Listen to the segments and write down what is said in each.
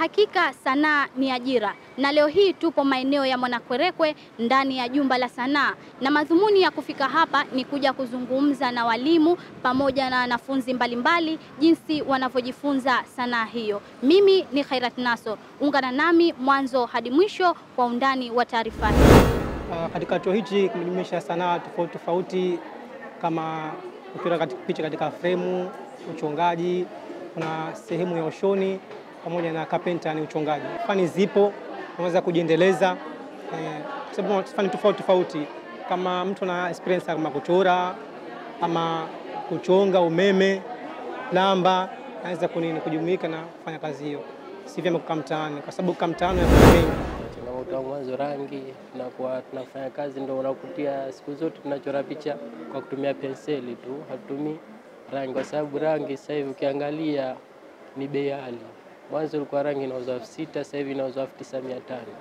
Hakika sanaa ni ajira, na leo hii tupo maeneo ya Mwanakwerekwe ndani ya jumba la sanaa, na madhumuni ya kufika hapa ni kuja kuzungumza na walimu pamoja na wanafunzi mbalimbali jinsi wanavyojifunza sanaa hiyo. Mimi ni Khairat Naso, ungana nami mwanzo hadi mwisho kwa undani wa taarifa hii. Uh, katika chuo hichi kimejumuisha sanaa tofauti tofauti kama kuchora katika picha katika fremu, uchongaji, kuna sehemu ya ushoni pamoja na kapenta ni uchongaji. Fani zipo, unaweza kujiendeleza eh, kwa sababu fani tofauti tofauti. Kama mtu ana experience kama kuchora ama kuchonga umeme, lamba, anaweza kunini kujumuika na kufanya kazi hiyo, si vyema kukaa mtaani, kwa sababu kukaa mtaani ya mengi Changamoto ya mwanzo rangi, tunakuwa tunafanya kazi ndo unakutia, siku zote tunachora picha kwa kutumia penseli tu, hatutumii rangi, kwa sababu rangi sasa hivi ukiangalia ni bei ghali. Mwanzo ilikuwa rangi inauzwa elfu sita sasa hivi inauzwa elfu tisa mia tano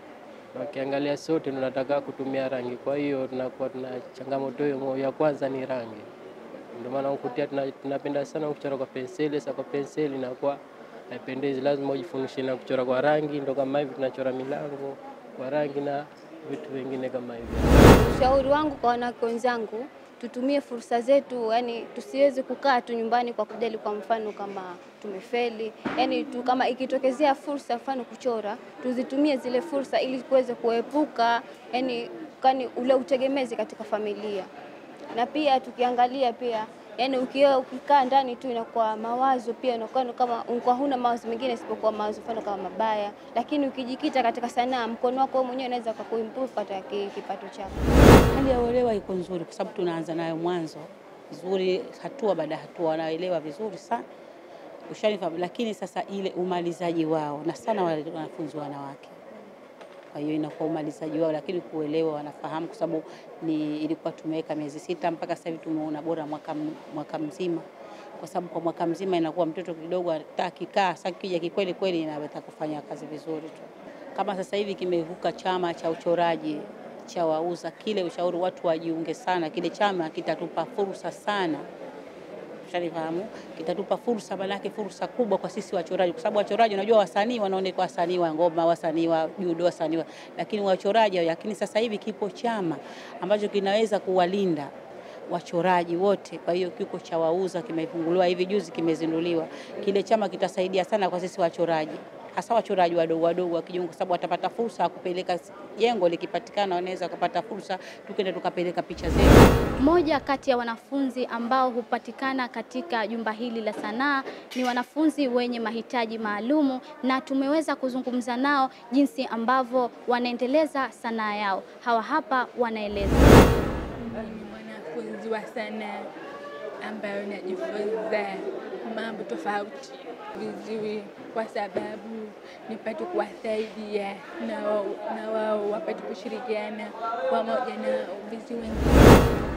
na ukiangalia sote tunataka kutumia rangi, kwa hiyo tunakuwa tuna changamoto hiyo. Ya kwanza ni rangi, ndio maana ukutia tunapenda sana kuchora kwa penseli. Sasa kwa penseli inakuwa haipendezi, lazima ujifundishe na kuchora kwa rangi. Ndo kama hivi tunachora milango kwa rangi na vitu vingine kama hivyo. Ushauri wangu kwa wanawake wenzangu, tutumie fursa zetu, yani tusiweze kukaa tu nyumbani kwa kujali, kwa mfano kama tumefeli, yani tu, kama ikitokezea fursa, mfano kuchora, tuzitumie zile fursa ili kuweze kuepuka yani kani ule utegemezi katika familia, na pia tukiangalia pia yani ukiwa ukikaa ndani tu inakuwa mawazo pia inakuwa kama unakuwa huna mawazo mengine isipokuwa mawazo mfano kama mabaya, lakini ukijikita katika sanaa, mkono wako wewe mwenyewe unaweza kuimprove katika kipato chako. Hali ya uelewa iko nzuri kwa sababu tunaanza nayo mwanzo vizuri, hatua baada ya hatua, wanaelewa vizuri sana ushanifahamu, lakini sasa ile umalizaji wao na sana wale wanafunzi wanawake kwa hiyo inakuwa umalizaji wao, lakini kuelewa wanafahamu, kwa sababu ni ilikuwa tumeweka miezi sita mpaka sasa hivi tumeona bora mwaka, mwaka mzima, kwa sababu kwa mwaka mzima inakuwa mtoto kidogo akikaa sasa, kija kikweli kweli inaweza kufanya kazi vizuri tu. Kama sasa hivi kimevuka chama cha uchoraji cha wauza, kile ushauri watu wajiunge sana, kile chama kitatupa fursa sana Shanifahamu, kitatupa fursa, manake fursa kubwa kwa sisi wachoraji, kwa sababu wachoraji, unajua wasanii wanaonekana, wasanii wa ngoma, wasanii wa judo, wasanii wa, lakini wachoraji. Lakini sasa hivi kipo chama ambacho kinaweza kuwalinda wachoraji wote. Kwa hiyo kiko cha wauza kimefunguliwa hivi juzi, kimezinduliwa. Kile chama kitasaidia sana kwa sisi wachoraji hasa wachoraji wadogo wadogo wakijiunga, kwa sababu watapata fursa ya kupeleka jengo likipatikana, wanaweza kupata fursa, tukenda tukapeleka picha zetu. Moja kati ya wanafunzi ambao hupatikana katika jumba hili la sanaa ni wanafunzi wenye mahitaji maalumu, na tumeweza kuzungumza nao jinsi ambavyo wanaendeleza sanaa yao. Hawa hapa wanaeleza. Ni mwanafunzi wa sanaa ambayo najifunza mambo tofauti vizuri, kwa sababu nipate kuwasaidia na wao na wao wapate kushirikiana pamoja na vizi wengine.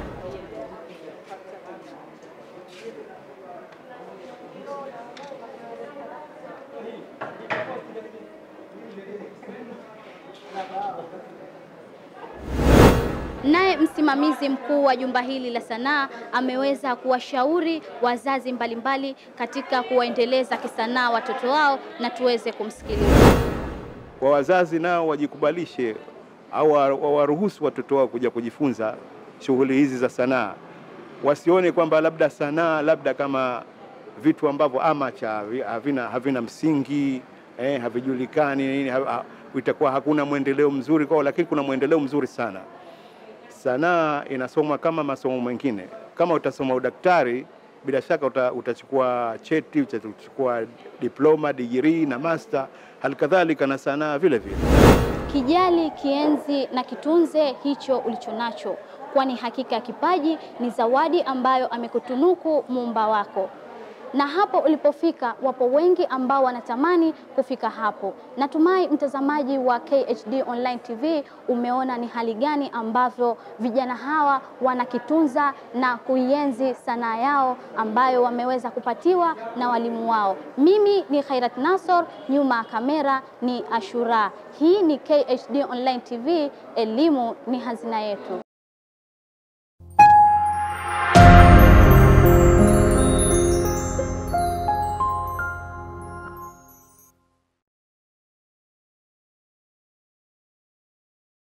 Naye msimamizi mkuu wa jumba hili la sanaa ameweza kuwashauri wazazi mbalimbali mbali katika kuwaendeleza kisanaa watoto wao, na tuweze kumsikiliza. Kwa wazazi nao wajikubalishe au wawaruhusu watoto wao kuja kujifunza shughuli hizi za sanaa, wasione kwamba labda sanaa labda kama vitu ambavyo amacha havina, havina msingi eh, havijulikani nini, ha, itakuwa hakuna mwendeleo mzuri kwao, lakini kuna mwendeleo mzuri sana. Sanaa inasomwa kama masomo mengine. Kama utasoma udaktari, bila shaka uta, utachukua cheti, utachukua diploma, degree na master. Halikadhalika na sanaa vile vile. Kijali, kienzi na kitunze hicho ulichonacho, kwani hakika ya kipaji ni zawadi ambayo amekutunuku muumba wako na hapo ulipofika, wapo wengi ambao wanatamani kufika hapo. Natumai mtazamaji wa KHD Online TV umeona ni hali gani ambavyo vijana hawa wanakitunza na kuienzi sanaa yao ambayo wameweza kupatiwa na walimu wao. Mimi ni Khairat Nasor, nyuma ya kamera ni Ashura. Hii ni KHD Online TV, elimu ni hazina yetu.